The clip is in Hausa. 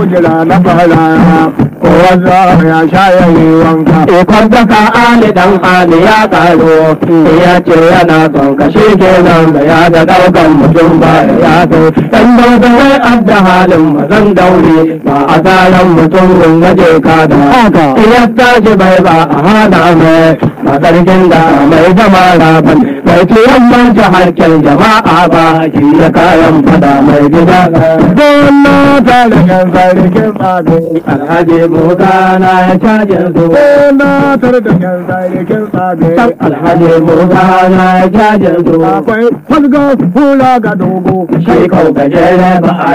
jira na fara kowa za ya sha ya yi wanka ikon daga ali dan ali ya karo ya ce yana son ka shi ke nan da ya da daukan mutum ba ya so dan dauda wai adda halin mazan daure ba a tsaron mutum kun gaje ka da Haka. ya tashi bai ba a hada mai ba sarkin da mai jama'a ban bai ce yamman ta harkar jama'a ba shi da kayan fada mai gida Dole ta da kan sarkin tsabe alhaji musa na ya caje su Dole ta da kan sarkin tsabe alhaji musa na ya caje su Akwai falga hula ga dogo shi kau gajere ba a